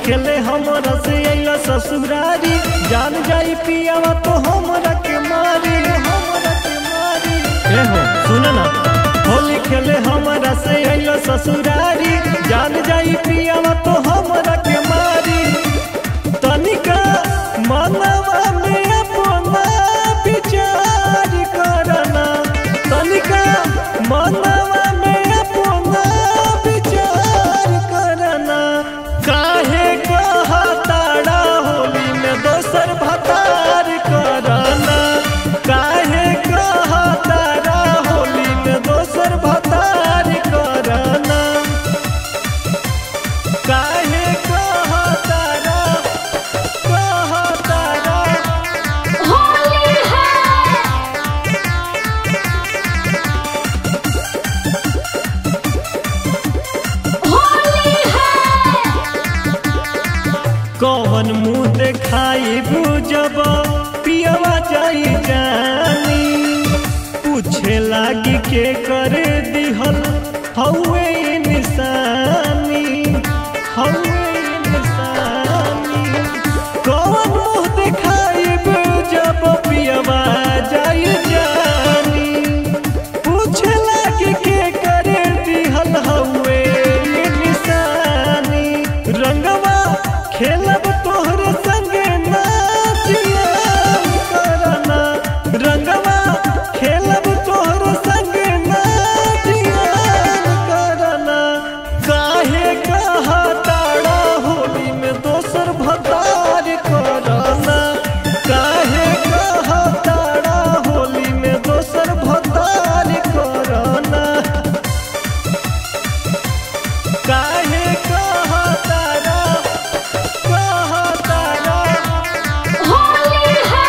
खेले हमरा से अइला ससुरारी जान जाई पियावा तो हमरा के मारी हमरा के मारी ए हो सुन ना होली खेले हमरा से अइला ससुरारी जान जाई पियावा तो हमरा के मारी तनिका मनवा में अपना विचार करना तनिका मनवा में अपना विचार करना काहे कहताड़ा होली में दोसर भतार करना काहे कहताड़ा होली में दोसर भतार करना काहे कहताड़ा कहताड़ा होली है होली है कौन मुँह देखाई बुझब पियवा जाई जानी पूछे लागी के कर दिहल हौवे ई निशानी हौवे ई निशानी कौन मुँह देखाई बुझब पियवा जाई जानी पूछे लागी के कर दिहल हौवे ई निशानी रंगवा खेलब तोहरे संगे नाचिया करना रंगवा खेलब तोहरे संगे नाचिया करना काहे कहताड़ा होली में दोसर भतार करना काहे कहताड़ा होली में दोसर भतार करना काहे कहताड़ा कहताड़ा होली है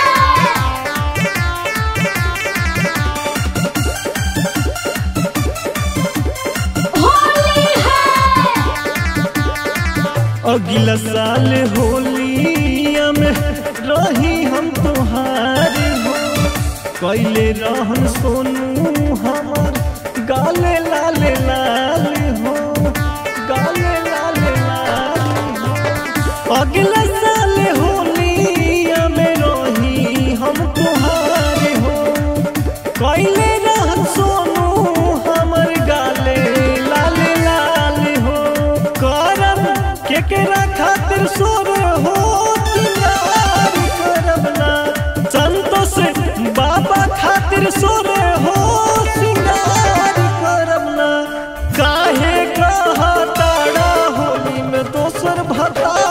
होली है अगला साल होलिया में रही हम तुहार हो कैले रहन सोनू हमर गाले लाल लाल हो गाले लाल लाल हो अगला साल होलिया में रही हम तुहार हो कैले रहन सोनू हमर गाले लाल लाल हो करम केकरा खातिर सोर हो तियार करब ना संतोष बाबा खातिर सोर हो सिंगार करब ना काहे कहताड़ा होली में दोसर भता